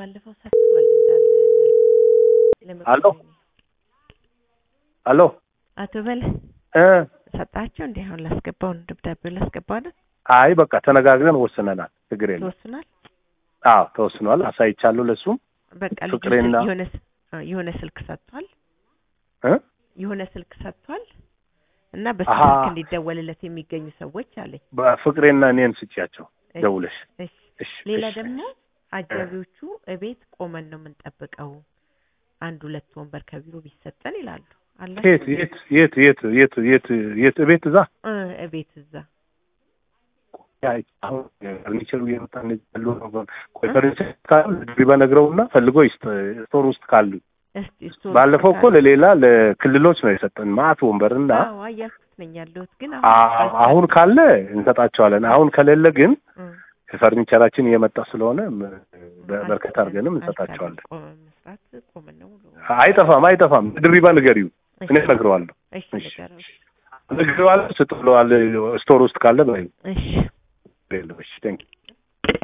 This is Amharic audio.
ባለፈው ሰጥቷል እንዳለ አሎ አሎ አቶ በለ እ ሰጣቸው እንዲህ አሁን ላስገባው ነው ደብዳቤው ላስገባው ነው አይ በቃ ተነጋግረን ወስነናል። ችግር የለም። ተወስኗል። አዎ ተወስኗል። አሳይቻለሁ ለሱም በቃ ልጁ ፍቅሬና- ስልክ- የሆነ ስ- አ፣ የሆነ ስልክ ሰጥቷል እ የሆነ ስልክ ሰጥቷል እና በሱ አሃ። ስልክ እንዲደወልለት የሚገኙ ሰዎች አለኝ። በፍቅሬና እኔን ስጪያቸው እሺ፣ ደውለሽ። እሺ። እሺ ሌላ እሺ። ደግሞ አጃቢዎቹ እቤት ቆመን ነው የምንጠብቀው፣ አንድ ሁለት ወንበር ከቢሮ ቢሰጠን ይላሉ። አላችሁ የት የት የት የት የት የት የት ቤት እዛ እ እቤት እዛ ያ አሁን ፈርኒቸሩ እየመጣ እንደዚህ ያሉ ነው። ቆይ ፈርኒቸር ካሉ ድሪባ ነግረውና ፈልጎ ይስጥ ስቶር ውስጥ ካሉ እስቲ ስቶር ባለፈው እኮ ለሌላ ለክልሎች ነው የሰጠን ማአት ወንበርና አዎ አያልኩት ነኝ ያለሁት ግን አ- አሁን ካለ እንሰጣቸዋለን። አሁን ከሌለ ግን እ፣ ፈርኒቸራችን እየመጣ ስለሆነ ም- በ- አልቻለም- በርከት አድርገንም እንሰጣቸዋለን። አልቻለም። ቆመን መስራት ቆመን ነው ሙሉ አይጠፋም አይጠፋም። ድሪባ ንገሪው፣ እኔ እነግረዋለሁ። እሺ እሺ። ንገረው። ነግሬዋለሁ። ስጥ ብለዋል። ስቶር ውስጥ ካለ በይው። እሺ የለም። እሺ ቴንክ